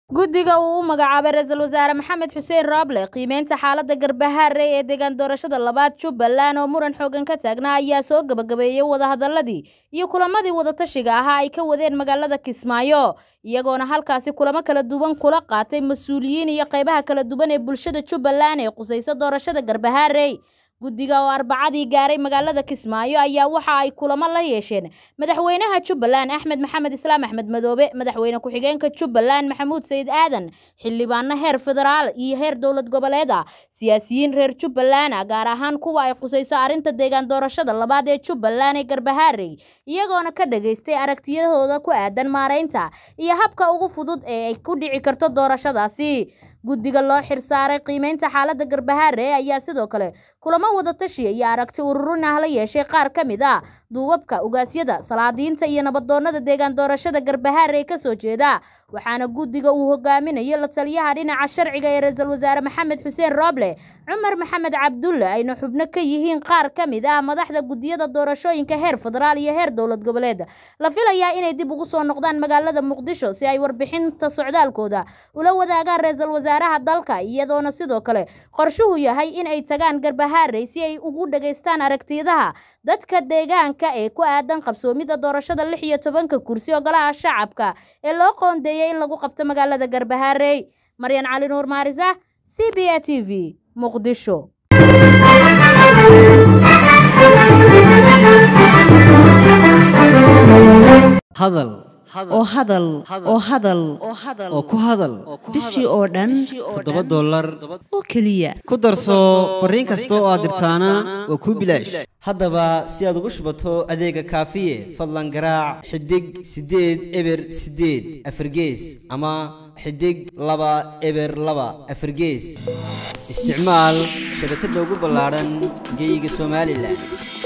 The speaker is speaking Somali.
guddiga uu u magacaabay ra-iisul wasaare maxamed xuseen rooble qiimeynta xaaladda garbahaare ee deegaan doorashada labaad jubbaland oo muran xoogan ka taagnaa ayaa soo gebagabeeyey wadahadaladii iyo kulamadii wadatashiga ahaa ay ka wadeen magaalada kismaayo iyagoona halkaasi kulamo kala duwan kula qaatay mas-uuliyiin iyo qaybaha kala duwan ee bulshada jubbaland ee qusaysa doorashada garbahaarey guddiga oo arbacadii gaaray magaalada kismaayo ayaa waxa ay kulamo la yeesheen madaxweynaha jubbaland axmed maxamed islaam axmed madoobe madaxweyne ku-xigeenka jubbaland maxamuud sayid aadan xildhibaano heer federaal iyo heer dowlad goboleed ah siyaasiyiin reer jubbaland ah gaar ahaan kuwa ay qusayso arrinta deegaan doorashada labaad ee jubbaland ee garbahaarey iyagoona ka dhageystay aragtiyahooda ku aadan maaraynta iyo habka ugu fudud ee ay ku dhici karto doorashadaasi guddiga loo xirsaaray qiimeynta xaaladda garbahaare ayaa sidoo kale kulamo wadatashi iyo aragti ururin ah la yeeshay qaar ka mid ah duubabka ugaasyada salaadiinta iyo nabadoonada deegaan doorashada garbahaare ee kasoo jeeda waxaana guddiga uu hogaaminayo la taliyaha dhinaca sharciga ee ra-iisul wasaare maxamed xuseen rooble cumar maxamed cabdulle ayna xubno ka yihiin qaar ka mid ah madaxda guddiyada doorashooyinka heer federaal iyo heer dowlad goboleed la filayaa inay dib ugu soo noqdaan magaalada muqdisho si ay warbixinta socdaalkooda ula wadaagaan ra-iisul wasaaraha dalka iyadoona sidoo kale qorshuhu yahay in ay tagaan garbahaarey si ay ugu dhageystaan aragtiyadaha dadka deegaanka ee ku aadan qabsoomida doorashada lix iyo tobanka kursi ogolaha shacabka ee loo qoondeeyay in lagu qabto magaalada garbahaarey maryan cali nuur maarisa c b a t v muqdisho hadal oo hadal oo hadal oo ku hadal bishii oo dhan toddoba dollar oo keliya ku darso fariin kasta oo aad dirtaana waa kuu bilaash haddaba si aad ugu shubato adeega kaafiye fadlan garaac xidig siddeed eber siddeed afargees ama xidig laba eber laba afargees isticmaal shabakadda ugu ballaadhan geyga somalilan